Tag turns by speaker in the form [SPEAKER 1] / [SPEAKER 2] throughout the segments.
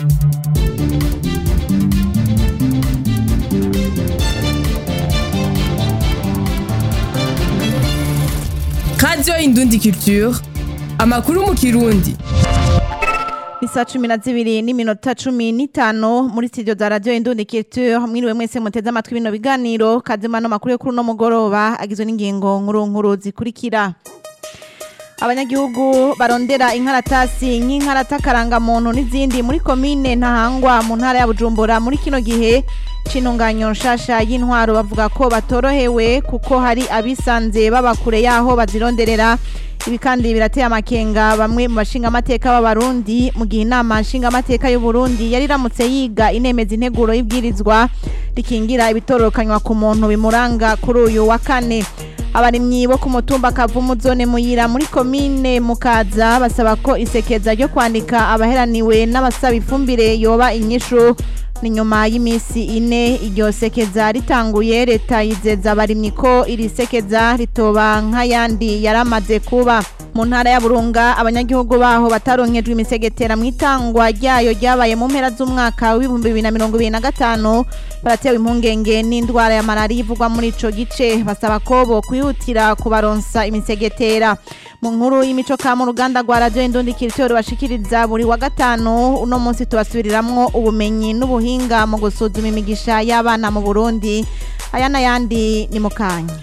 [SPEAKER 1] Radio Indundi Culture amakuru mu kirundi
[SPEAKER 2] Isa cumi na zibiri n'iminota cumi n'itanu muri studio za radio Indundi Culture mwiriwe mwese muteze amatwi bino biganiro kazimano makuru yo kuri uno mugoroba agizwe n'ingingo nkuru nkuru zikurikira abanyagihugu barondera inkaratasi nk'inkarata karangamuntu n'izindi muri komine ntahangwa mu ntara ya bujumbura muri kino gihe c'intunganyo nshasha y'intwaro bavuga ko batorohewe kuko hari abisanze baba kure yaho bazironderera ibi kandi birateye amakenga bamwe mu bashingamateka b'abarundi mu gihe inama nshingamateka y'uburundi yari iramutse yiga inemeza integuro y'ibwirizwa rikingira ibitororokanywa ku muntu bimuranga kuri uyu wa kane abarimyi bo ku mutumba kavumu zone muyira muri komine mukaza basaba ko isekeza ryo kwandika abaheraniwe n'abasaba ifumbire yoba inyishu ni nyuma y'iminsi ine iryo sekeza ritanguye leta yizeza abarimyi ko iri sekeza ritoba nk'ayandi yaramaze kuba mu ntara ya burunga abanyagihugu baho bataronkejwe imisegetera mu itangwa ryayo ryabaye mu mpera z'umwaka w'ibihumbi bibiri na mirongo ibiri na gatanu baratewe impungenge n'indwara ya malariya ivugwa muri ico gice basaba ko bo kwihutira kubaronsa imisegetera mu nkuru y'imico ka mu ruganda rwa radio indundi kiritori bashikiriza buri wa gatanu uno munsi tubasubiriramwo ubumenyi n'ubuhinga mu gusuzuma imigisha y'abana mu burundi aya n'ayandi ni mu kanya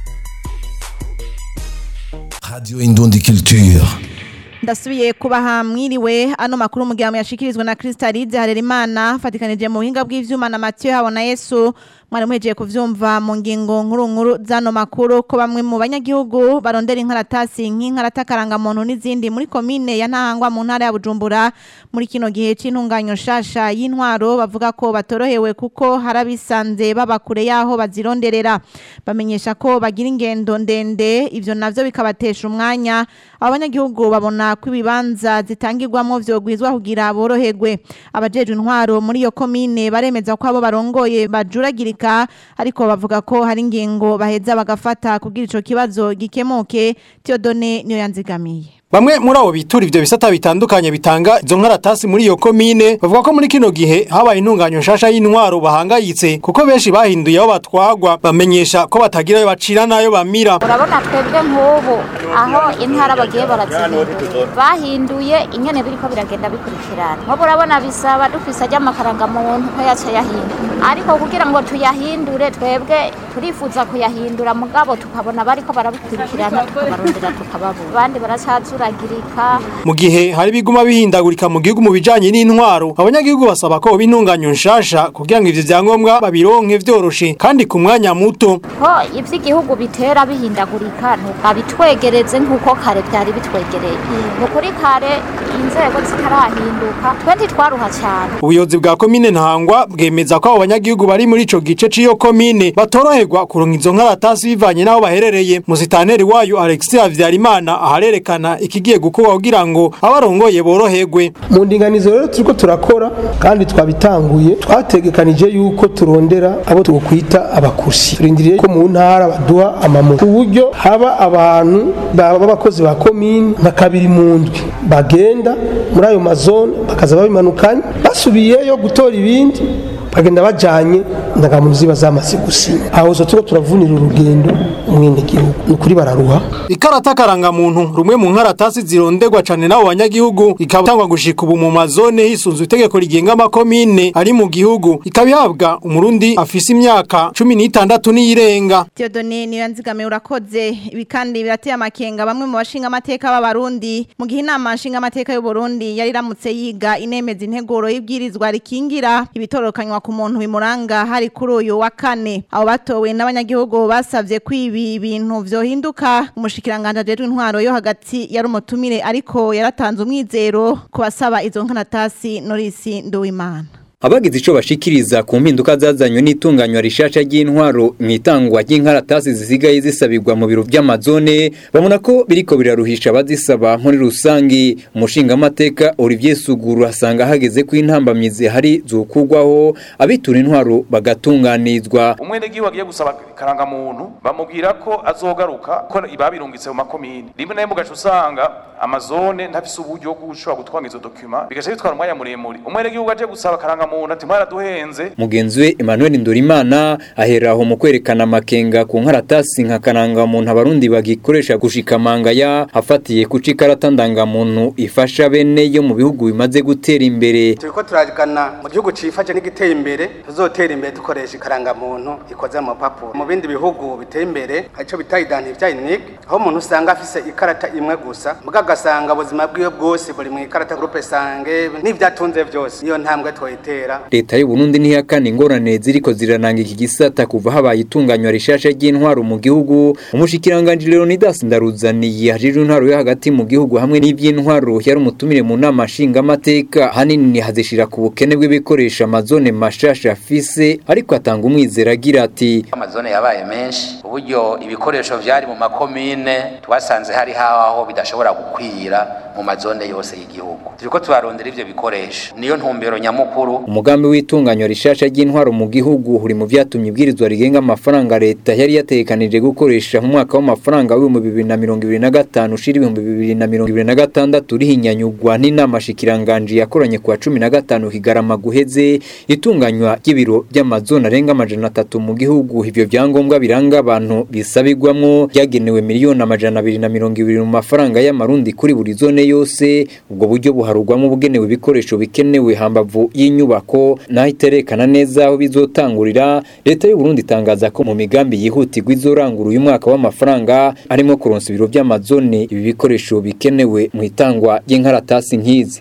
[SPEAKER 3] Radio Indundi Culture.
[SPEAKER 2] ndasubiye kubaha mwiriwe ano makuru mu gihe yashikirizwa na Kristalize Harerimana fatikanije mu buhinga bw'ivyuma na Mathieu Habona Yesu mwari muhejeje kuvyumva mu ngingo nkuru nkuru zano makuru ko bamwe mu banyagihugu barondera inkaratasi nk'inkarata karangamuntu n'izindi muri komine ya Ntahangwa mu ntara ya Bujumbura muri kino gihe c'intunganyo nshasha y'intwaro bavuga ko batorohewe kuko harabisanze baba kure yaho bazironderera bamenyesha ko bagira ingendo ndende ivyo navyo bikabatesha umwanya abo banyagihugu babona ko ibibanza zitangirwamo vyogwizwa kugira boroherwe abajejwe intwaro muri iyo komine baremeza ko abo barongoye bajuragirika ariko bavuga ko hari ingingo baheza bagafata kugira ico kibazo gikemuke Theodone niyo yanzigamiye
[SPEAKER 4] Bamwe muri abo bitura ivyo bisata bitandukanye bitanga izo nkaratasi muri iyo komine bavuga ko muri kino gihe habaye intunganyo nshasha y'intwaro bahangayitse kuko benshi bahinduye aho batwagwa bamenyesha ko batagira ayo bacira n'ayo bamira
[SPEAKER 5] urabona twebwe nk'ubu aho intara bagiye barazihindura bahinduye ingene biriko biragenda bikurikirana nk'ubu urabona bisaba dufise ajya amakaranga muntu ko yaca yahindura ariko kugira ngo tuyahindure twebwe turifuza kuyahindura mugabo tukabona bariko barabikurikirana tukabarondera tukababura abandi baracazuragirika
[SPEAKER 4] mu gihe hari biguma bihindagurika mu gihugu mu bijanye n'intwaro abanyagihugu basaba ko b'intunganyo nshasha kugira ngo ivyo vyangombwa babironke vyoroshe kandi ku mwanya muto
[SPEAKER 5] ko ivy'igihugu bitera bihindagurika babitwegereze nk'uko kare vyari bitwegereye ni ukuri kare inzego zitarahinduka twe ntitwaruha cyane
[SPEAKER 4] ubuyobozi bwa komine ntahangwa bwemeza ko abo banyagihugu bari muri ico gice c'iyo komine batoroherwa kuronka izo nkaratasi bivanye n'aho baherereye musitanteri wayo alexis havyarimana aharerekana ikigiye gukorwa kugira ngo abarongoye boroherwe
[SPEAKER 6] mu ndinganizo rero turiko turakora kandi twabitanguye twategekanije yuko turondera abo twokwita abakusi turindiriye ko mu ntara baduha amamu ku buryo haba abantu b'abakozi ba komine nka kabiri mu ndwi bagenda muri ayo mazone bakaza babimanukanye basubiyeyo gutora ibindi bagenda bajanye indangamuntu ziba zamaze gusinya aho zo turiko turavunira urugendo umwenegihugu ni ukuri bararuha
[SPEAKER 4] ikarata karangamuntu rumwe mu nkaratasi zironderwa cane n'abo banyagihugu ikaba gushika ubu mu mazone hisunzwe itegeko rigenga amakomine ari mu gihugu ikaba ihabwa umurundi afise imyaka cumi n'itandatu n'iyirenga
[SPEAKER 2] Theodone niyo yanzigamiye urakoze ibi kandi birateye amakenga bamwe mu bashinga amateka b'abarundi mu gihe inama nshinga amateka y'u Burundi yari iramutse yiga inemeza integuro y'ibwirizwa rikingira ibitorokanywa ku muntu bimuranga hari kuri uyu wa kane abo batowe n'abanyagihugu basavye ko ibi bintu vyohinduka umushikiranganje ajejwe intwaro yo hagati yari umutumire ariko yaratanze umwizero ku basaba izo nkanatasi Norisi Nduwimana
[SPEAKER 7] abagize ico bashikiriza ku mpinduka zazanywe n'itunganywa rishasha ry'intwaro mu itangwa ry'inkaratasi zisigaye zisabirwa mu biro vy'amazone babona ko biriko biraruhisha abazisaba muri rusangi umushingamateka Olivier Suguru asanga hageze ko intambamyi zihari zokugwaho abitura intwaro bagatunganizwa
[SPEAKER 8] umwenegihugu agiye gusaba karangamuntu bamubwira ko azogaruka ko babirungitse mu makomine rimwe na rimwe ugaca usanga amazone ntafise uburyo bwo gushobora gutwanga izo dokima bigaca bitwara umwanya muremure umwenegihugu aje gusaba karangamuntu ati mwaraduhenze
[SPEAKER 7] mugenzi we Emmanuel Ndorimana ahera aho mu kwerekana amakenga ku nkaratasi nka karangamuntu abarundi bagikoresha gushika mangaya afatiye ku cikarata ndangamuntu ifasha bene yo mu bihugu bimaze gutera imbere
[SPEAKER 9] turiko turagana mu gihugu cifashe n'igiteye imbere tuzotera imbere dukoresha ikarangamuntu ikoze mu mapapuro mu bindi bihugu biteye imbere ico bita identifier unique aho umuntu usanga afise ikarata imwe gusa muga agasanga ubuzima bwiwe bwose buri mu ikarata groupe sange n'ivyatunze vyose iyo ntambwe twoyitera
[SPEAKER 7] leta y'u Burundi ntihakana ingorane ziriko zirananga iki gisata kuva habaye itunganywa rishasha ry'intwaro mu gihugu umushikiranganje Leonidas Ndaruzaniye hajije intwaro yo hagati mu gihugu hamwe n'ivy'intwaro yari umutumire mu nama nshingamateka hanini hazishira ku bukene bw'ibikoresho amazone mashasha afise ariko atanga umwizera agira ati
[SPEAKER 10] amazone yabaye menshi uburyo ibikoresho vyari mu makomine twasanze hari haho bidashobora gukwira mu mazone yose y'igihugu turiko tubarondera ivyo bikoresho niyo ntumbero nyamukuru
[SPEAKER 7] umugambi w'itunganywa rishasha ry'intwaro mu gihugu uri mu vyatumye ibwirizwa rigenga amafaranga leta yari yatekanije gukoresha mu mwaka w'amafaranga w'ibihumbi bibiri na mirongo ibiri na gatanu ushira ibihumbi bibiri na mirongo ibiri na gatandatu rihinyanyugwa n'inama shikiranganji yakoranye kuwa cumi na gatanu kigarama guheze itunganywa ry'ibiro by'amazone arenga amajana atatu mu gihugu ivyo vyangombwa biranga abantu bisabirwamwo ryagenewe miliyoni amajana abiri na mirongo ibiri mu mafaranga y'amarundi kuri buri zone yose ubwo buryo buharugwamo bugenewe ibikoresho bikenewe hambavu y'inyubako naho iterekana neza aho bizotangurira leta y'u Burundi itangaza ko mu migambi yihutirwa izorangura uyu mwaka w'amafaranga arimo kuronsa ibiro by'amazone ibi bikoresho bikenewe mu itangwa ry'inkaratasi nk'izi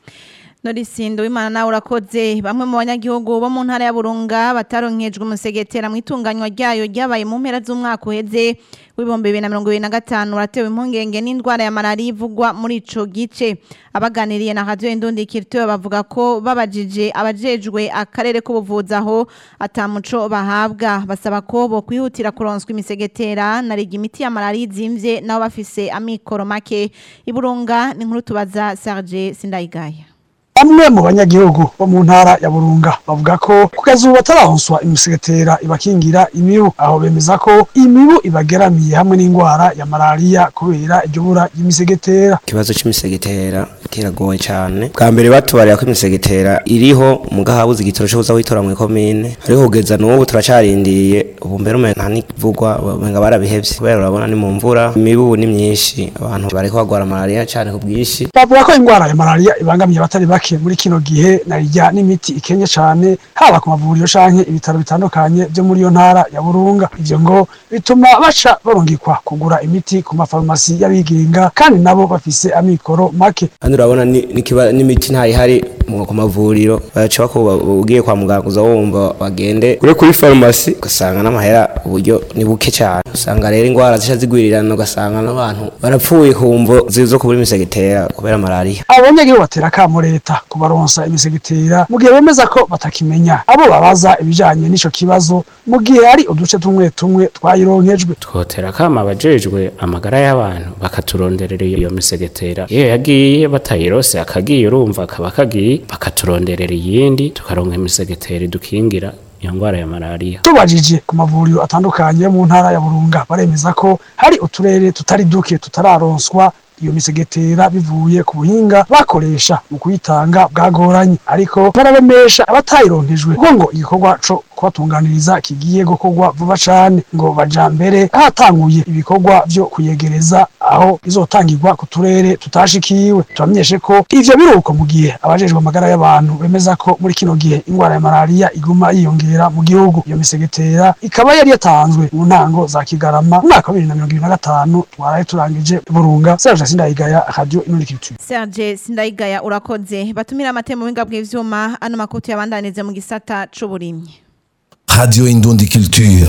[SPEAKER 2] Norisindo w'Imana nawe urakoze bamwe mu banyagihugu bo mu ntara ya Burunga bataronkejwe umusegetera mu itunganywa ryayo ryabaye mu mpera z'umwaka uheze w'ibihumbi bibiri na mirongo ibiri na gatanu uratewe impungenge n'indwara ya malariya ivugwa muri ico gice abaganiriye na radio Indundi Kirito bavuga ko babajije abajejwe akarere k'ubuvuzi aho atamuco bahabwa basaba ko bo kwihutira kuronswa imisegetera na rigi imiti ya malariya izimvye nabo bafise amikoro make iburunga ni nkuru tubaza Serge Sindayigaya
[SPEAKER 11] Bamwe mu banyagihugu bo mu ntara ya Burunga bavuga ko kugeza ubu batarahonswa imisegetera ibakingira imibu aho bemeza ko imibu ibageramiye hamwe n'indwara ya malariya kubera iryo bura ry'imisegetera
[SPEAKER 12] ikibazo c'imisegetera kiragoye cyane bwa mbere batubarira ko imisegetera iriho mugahabuze igitoro cyo kuza witora mu komine ariko kugeza n'ubu turacarindiriye ubu mbere umenga nta nivugwa umenga barabihevye kubera urabona ni mu mvura imibu ni myinshi abantu bariko bagwara malariya cyane ku bwinshi
[SPEAKER 11] bavuga ko indwara ya malariya ibangamiye abatari bake muri kino gihe narijya n'imiti ikenye cyane haba ku mavuriro canke ibitaro bitandukanye byo muri iyo ntara ya Burunga ivyo ngo bituma baca barungikwa kugura imiti ku mafarumasi y'abigenga kandi nabo bafise amikoro make
[SPEAKER 12] kandi urabona n'imiti ntayihari ku mavuriro baca bako ugiye kwa muganga uza wumva bagende kure kuri farumasi ugasanga n'amahera uburyo ni buke cyane usanga rero indwara zisha zigwirirana ugasanga n'abantu barapfuye ku mvo zo kubura imisegetera kubera malariya
[SPEAKER 11] abanyagihugu batera akamo leta kubaronsa imisegetera mu gihe bemeza ko batakimenya abo babaza ibijanye n'ico kibazo mu gihe hari uduce tumwe tumwe twayironkejwe
[SPEAKER 13] twotera akamo abajejwe amagara y'abantu bakaturonderera iyo misegetera iyo yagiye batayirose akagiye urumva akaba kagiye bakaturonderera iyindi tukaronka imisegetera idukingira iyo ndwara ya malariya
[SPEAKER 11] tubajije ku mavuriro atandukanye yo mu ntara ya Burunga baremeza ko hari uturere tutari duke tutararonswa iyo misegetera bivuye ku buhinga bakoresha mu kuyitanga bwagoranye ariko barabemesha abatayironkejwe kuko ngo igikorwa co kubatunganiriza kigiye gukorwa vuba cane ngo baja mbere hatanguye ibikorwa vyo kuyegereza aho izotangirwa ku turere tutashikiwe turamenyeshe ko ivyo biruko mu gihe abajejwe amagara y'abantu bemeza ko muri kino gihe indwara ya malariya iguma yiyongera mu gihugu iyo misegetera ikaba yari yatanzwe mu ntango za kigarama mu mwaka wa bibiri na mirongo ibiri na gatanu twaraye turangije burunga serge sindayigaya radio inurikiriture
[SPEAKER 2] Serge Sindayigaya urakoze batumira amatemo winga bw'ivyuma ano makutu yabandanize mu gisata c'uburimyi
[SPEAKER 3] Radio Indundi Culture.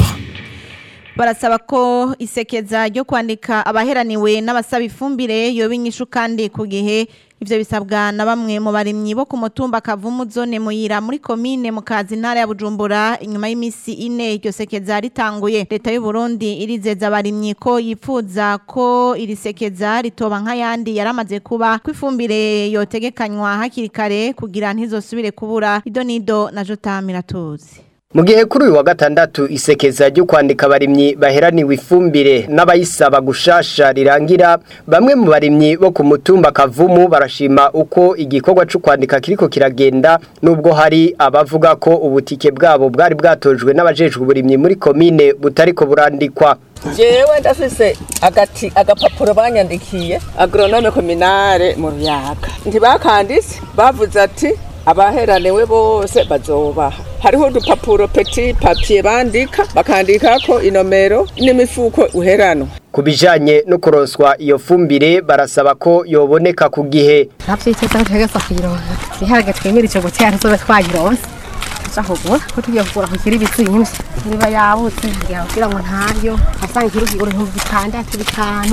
[SPEAKER 2] barasaba ko isekeza ryo kwandika abaheraniwe n'abasaba ifumbire yoba inyishu kandi ku gihe ivyo bisabwa na bamwe mu barimyi bo ku mutumba kavumu zone muyira muri komine mu kazi ntara ya Bujumbura inyuma y'imisi ine iryo sekeza ritanguye leta y'u Burundi irizeza abarimyi ko yifuza ko iri sekeza ritoba nk'ayandi yaramaze kuba kwifumbire yotegekanywa hakiri kare kugira ntizosubire kubura idonido na Jota Miratuzi
[SPEAKER 14] mu gihe kuri uyu wa gatandatu isekeza ryo kwandika abarimyi baheraniwe ifumbire n'abayisaba gushasha rirangira bamwe mu barimyi bo ku mutumba kavumu barashima uko igikorwa cyo kwandika kiriko kiragenda nubwo hari abavuga ko ubutike bwabo bwari bwatojwe n'abajejwe uburimyi muri komine butariko burandikwa
[SPEAKER 15] jewe ndafise agati agapapuro banyandikiye agronome kominare mu ruyaga ntibakanditse bavuze ati abaheraniwe bose bazobaha hariho udupapuro peti papiye bandika bakandikako inomero n'imifuko uheranwa
[SPEAKER 14] ku bijanye no kuronswa iyo fumbire barasaba ko yoboneka ku gihe
[SPEAKER 16] navyiteza kutegeza kuyironka ibiharage twemirije gutera tuzobe twayironse tuja kugura ko tugiye kugura kukiri ibizimvye niba yabutse ngira kugira ngo ntayo asanga ikiro kigura ibihumbi bitandatu bitanu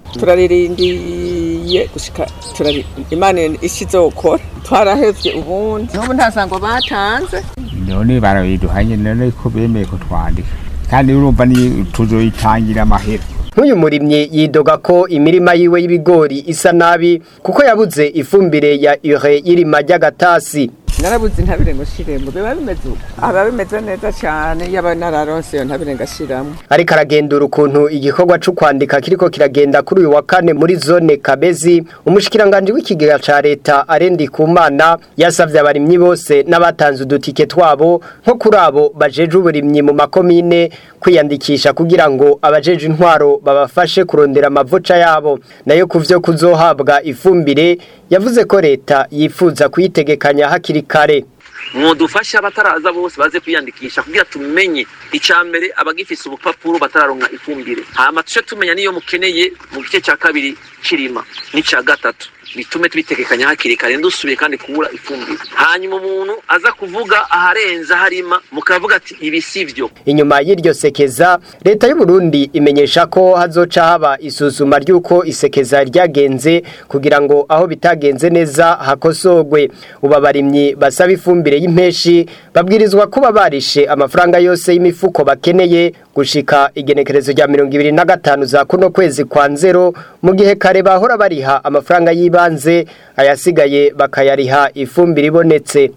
[SPEAKER 15] turaririndiye gushika turari imana ishizokora twarahevye ubundi n'ubu nta sango batanze
[SPEAKER 17] none barabiduhanye none ko bemeye ko twandika kandi urumva ni tuzoyitangira amahera
[SPEAKER 14] nk'uyu murimyi yidoga ko imirima yiwe y'ibigori isa nabi kuko yabuze ifumbire ya ure y'irima ry'agatasi
[SPEAKER 15] narabuze intabire ngo shiremo biba bimeze uko aba bimeze neza cyane yaba nararonse iyo ntabire ngashiramo
[SPEAKER 14] ariko aragendura ukuntu igikorwa cyo kwandika kiriko kiragenda kuri uyu wa kane muri zone kabezi umushikiranganje w'ikigega ca leta arendi kumana yasavye abarimyi bose n'abatanze udutike twabo nko kuri abo bajeje uburimyi mu makomine kwiyandikisha kugira ngo abajeje intwaro babafashe kurondera amavoca yabo nayo kuvyo kuzohabwa ifumbire yavuze ko leta yifuza kuyitegekanya hakiri kare
[SPEAKER 18] mwodufasha abataraza bose baze kwiyandikisha kugira tumenye icambere abagifise ubupapuro batararonka ifumbire hama tuce tumenya niyo mukeneye mu gice cya kabiri kirima n'ica gatatu bitume tubitegekanya hakiri kare ndusubiye kandi kubura ifumbire hanyuma umuntu aza kuvuga aharenza harima mukavuga ati ibi sivyo
[SPEAKER 14] inyuma y'iryo sekeza leta y'u Burundi imenyesha ko hazoca haba isuzuma ry'uko isekeza ryagenze kugira ngo aho bitagenze neza hakosogwe ubabarimyi basaba ifumbire y'impeshi babwirizwa kuba barishe amafaranga yose y'imifuko bakeneye gushika igenekerezo rya mirongo ibiri na gatanu za kuno kwezi kwa nzero mu gihe kare bahora bariha amafaranga y'ibanze ayasigaye bakayariha ifumbire ibonetse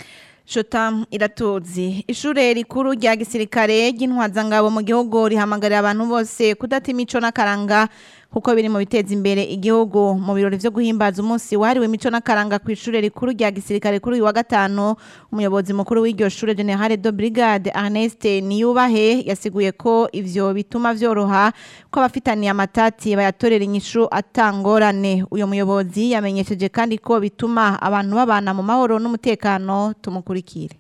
[SPEAKER 2] Shota iratuzi ishure rikuru rya gisirikare ry'intwazangabo mu gihugu rihamagarira abantu bose kudata imico n'akaranga kuko biri mu biteza imbere igihugu mu birori vyo guhimbaza umunsi wahariwe imico n'akaranga ku ishure rikuru rya gisirikare kuri uyu wa gatanu umuyobozi mukuru w'iryo shure General de Brigade Ernest Niyubahe yasiguye ko ivyo bituma vyoroha ko abafitaniye amatati bayatorera inyishu atangorane uyo muyobozi yamenyesheje kandi ko bituma abantu babana mu mahoro n'umutekano tumukurikire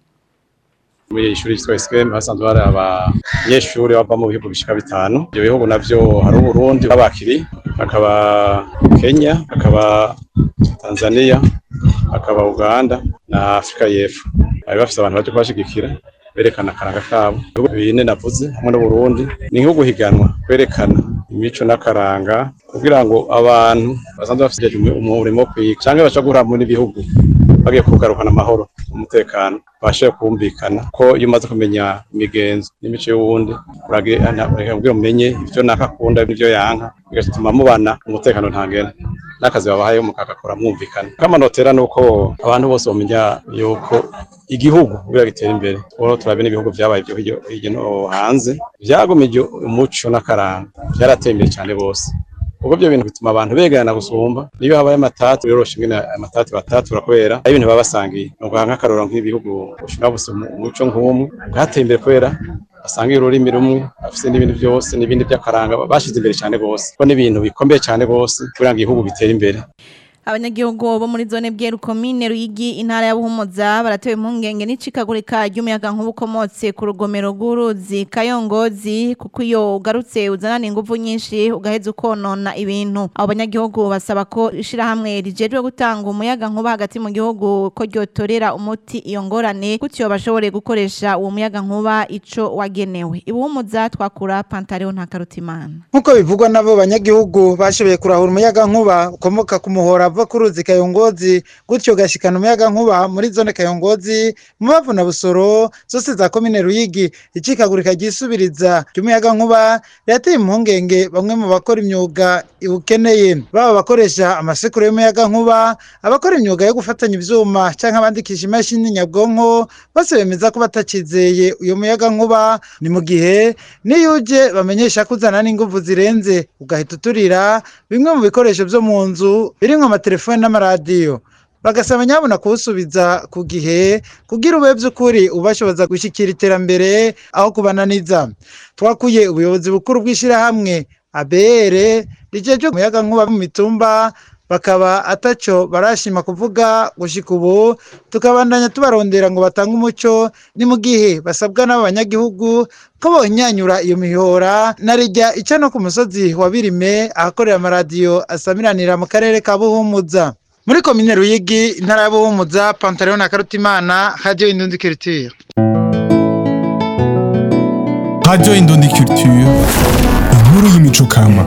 [SPEAKER 19] muri ishuri ryitwa SKM hasanzwe hari abanyeshuri bava mu bihugu bishika bitanu ibyo bihugu navyo hari Burundi babakiri hakaba Kenya hakaba Tanzania hakaba Uganda na Afrika y'Epfo bari bafise abantu baje kubashigikira berekana akaranga kabo ibihugu bine navuze hamwe n'Uburundi ni nko guhiganwa kwerekana imico n'akaranga kugira ngo abantu basanzwe bafite umurimo wo kwiga canke baca guhura muri bihugu bagiye kugarukana amahoro umutekano bashoboye kumvikana ko iyo umaze kumenya imigenzo n'imico y'uwundi kugira umenye ivyo nakakunda n'ivyo yanka bigatuma mubana umutekano ntangena n'akazi babahaye mukagakora mwumvikana kamanotera nuko abantu bose bamenya yuko igihugu kugira gitere imbere ubu turabe n'ibihugu vyabaye vyo hirya no hanze vyagumije umuco n'akaranga vyarateye imbere cane bose ubwo byo bintu bituma abantu begerana gusumba niyo habaye amatatu yoroshe ingene amatatu batatura kubera ari ibintu baba basangiye nuko nk'akaroro nk'ibihugu bushinwa buse umuco nk'umwe bwateye imbere kubera basangiye ururimi rumwe bafise n'ibintu byose n'ibindi by'akaranga bashize imbere cyane gose ko n'ibintu bikomeye cyane gose kugira ngo igihugu bitere imbere
[SPEAKER 2] abanyagihugu bo muri zone bweru komine ruyigi intara ya buhumuza baratewe impungenge n'icikagurika ry'umuyaga nkuba ukomotse ku rugomero rw'uruzi kayongozi kuko iyo ugarutse uzanana ingufu nyinshi ugaheza ukonona ibintu abo banyagihugu basaba ko ishirahamwe rijejwe gutanga umuyaga nkuba hagati mu gihugu ko ryotorera umuti iyo ngorane gutyo bashobore gukoresha uwo muyaga nkuba ico wagenewe ibuhumuza twakura pantaleo nta karutimana
[SPEAKER 20] nk'uko bivugwa n'abo banyagihugu bashoboye kurahura umuyaga nkuba ukomoka ku muhora kava ku ruzi kayongozi gutyo gashikana umuyaga nkuba muri zone kayongozi mubavu na busoro zose za komine ruyigi icikagurika ryisubiriza ry'umuyaga nkuba rirateye impungenge bamwe mu bakora imyuga iwukeneye baba bakoresha amasekuru y'umuyaga nkuba abakora imyuga yo gufatanya ivyuma canke abandikisha imashini nyabwonko bose bemeza ko batakizeye uyo muyaga nkuba ni mu gihe niyo uje bamenyesha ko uzana n'inguvu zirenze ugahita uturira bimwe mu bikoresho vyo mu nzu birimwo amatelefoni n'amaradiyo bagasaba nyabona kuwusubiza ku gihe kugira ube by'ukuri ubashoboza gushyikira iterambere aho kubananiza twakuye ubuyobozi bukuru bw'ishyirahamwe abere rijeje umuyaga nkuba mu mitumba bakaba ataco barashima kuvuga gushika ubu tukabandanya tubarondera ngo batange umuco ni mu gihe basabwa n'abo banyagihugu ko bonyanyura iyo mihora na rijya ica no ku musozi wa birime ahakorera amaradiyo asamiranira mu karere ka buhumuza muri komine ruyigi intara ya buhumuza pantaleon na karutimana radio indundi culture
[SPEAKER 3] Radio Indundi Culture, inkuru y'imico kama.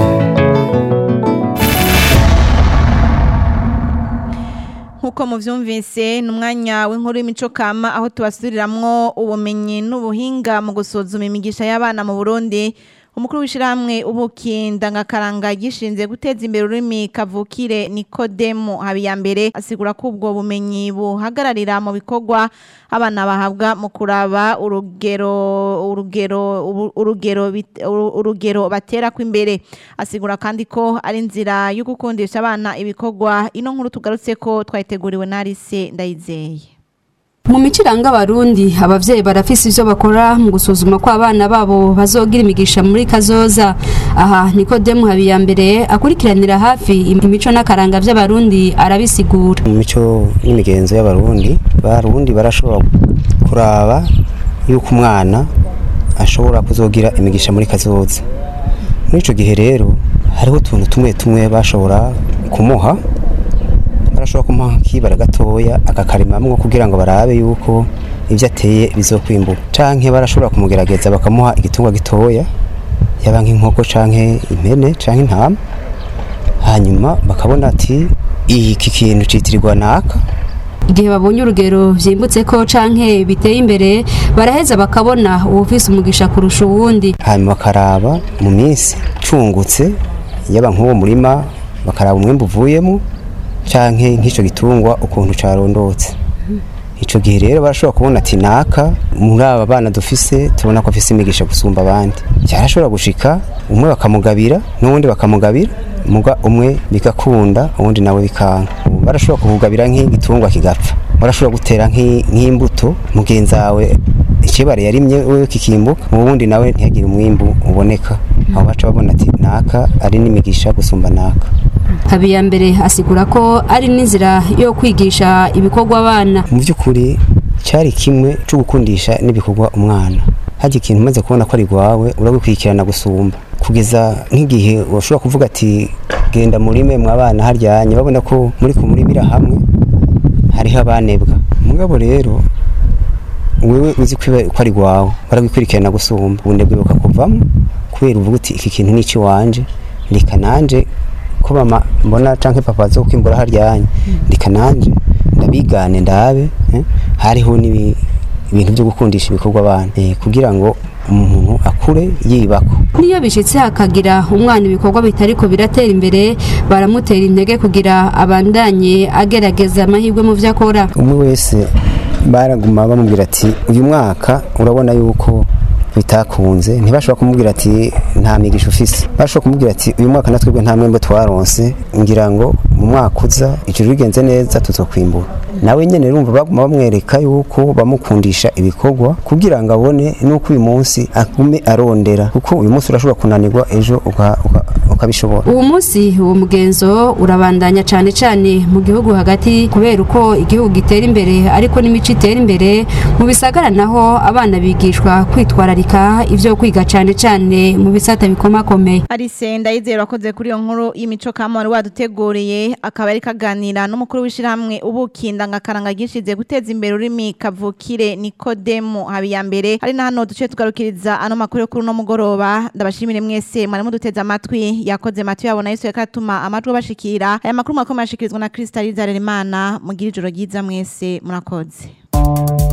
[SPEAKER 2] nk'uko muvyumvise ni umwanya w'inkuru y'imico kama aho tubasubiriramwo ubumenyi n'ubuhinga mu gusuzuma imigisha y'abana mu burundi umukuru w'ishyirahamwe ubuki ndangakaranga gishinze guteza imbere ururimi kavukire nikodemu habiyambere asigura ko ubwo bumenyi buhagararira mu bikorwa abana bahabwa mu kuraba urugero urugero ubu- urugero bit- uru- urugero batera kw'imbere asigura kandi ko ari inzira yo gukundisha abana ibikorwa ino nkuru tugarutse ko twayiteguriwe na Alice Ndayizeye
[SPEAKER 21] mu mico iranga abarundi abavyeyi barafise ivyo bakora mu gusuzuma ko abana babo bazogira imigisha muri kazoza aha nikodemu habiyambere akurikiranira hafi imico n'akaranga vy'abarundi arabisigura
[SPEAKER 22] mu mico n'imigenzo y'abarundi barundi barashobora kuraba yuko umwana ashobora kuzogira imigisha muri kazoza muri ico gihe rero hariho utuntu tumwe tumwe bashobora kumuha barashobora kumuha kibara gatoya akakarimamwo kugira ngo barabe yuko ivyo ateye bizokwimbuka canke barashobora kumugerageza bakamuha igitungwa gitoya yaba nk'inkoko canke impene canke intama hanyuma bakabona ati iki kintu citirirwa naka
[SPEAKER 21] igihe babonye urugero vyimbutse ko canke biteye imbere baraheza bakabona uwufise umugisha kurusha uwundi
[SPEAKER 22] hanyuma bakaraba mu minsi cungutse yaba nk'uwo murima bakaraba umwembe uvuyemo canke nk'ico gitungwa ukuntu carondotse ico gihe rero barashobora kubona ati naka muri aba bana dufise tubona ko afise imigisha gusumba abandi cyarashobora gushika umwe bakamugabira n'uwundi bakamugabira muga umwe bigakunda uwundi nawe bikanga barashobora kukugabira nk'igitungwa kigapfa barashobora gutera nk'i- nk'imbuto mugenzi wawe ikibare yarimye wewe kikimbuka uwundi nawe ntihagire umwimbu uboneka aho baca babona ati naka ari n'imigisha gusumba naka
[SPEAKER 21] habiyambere asigura ko ari n'inzira yo kwigisha ibikorwa abana
[SPEAKER 22] mu by'ukuri cyari kimwe cyo gukundisha n'ibikorwa umwana hajya ikintu umaze kubona ko ari rwawe urabikurikirana gusumba kugeza nk'igihe ushobora kuvuga ati genda murime mwabana haryanye babona ko muri kumurimira hamwe hariho abanebwa mugabo rero wewe uzi ko iba- ko ari rwawe barabikurikirana gusumba ubunebwe bukakuvamo kubera uvuga uti iki kintu ni ikiwanje reka nanje ko mama mbona canke papa zo kwimbura haryanye reka nanje ndabigane ndabe eh, hariho n'ibi- ibintu byo gukundisha ibikorwa abana eh, kugira ngo umuntu akure yibako
[SPEAKER 21] niyo bishitse hakagira umwana ibikorwa bitariko biratera imbere baramutera intege kugira abandanye agerageza amahirwe mu vyo akora
[SPEAKER 22] umwe wese baraguma bamubwira ati uyu mwaka urabona yuko bitakunze ntibashobora kumubwira ati nta migisha ufise bashobora kumubwira ati uyu mwaka natwebwe nta mwembe twaronse ngira ngo mu mwaka uza ijuru rigenze neza tuzokwimbura nawe nyene urumva baguma bamwereka yuko bamukundisha ibikorwa kugira ngo abone nuko uyu munsi agume arondera kuko uyu munsi urashobora kunanirwa ejo uka- uka- ukabishobora
[SPEAKER 21] uwo munsi uwo mugenzo urabandanya cane cane mu gihugu hagati kubera uko igihugu gitera imbere ariko n'imico itera imbere mu bisagara naho abana bigishwa kwitwararika ivyo kwiga cane cane mu bisata bikomakomeye
[SPEAKER 2] Alice ndayizera wakoze kuri iyo nkuru y'imico kama wari waduteguriye akaba ari kaganira n'umukuru w'ishyirahamwe ubuki ndangakaranga gishize guteza imbere ururimi kavukire Nikodemu Habiyambere hari na hano duce tugarukiriza ano makuru yo kuri uno mugoroba ndabashimire mwese mwari muduteze amatwi yakoze Mathieu yabona Yesu yakatuma amajwi bashikira aya makuru mwakomeye ashikirizwa na Krista Rizaremana mugira ijoro ryiza mwese murakoze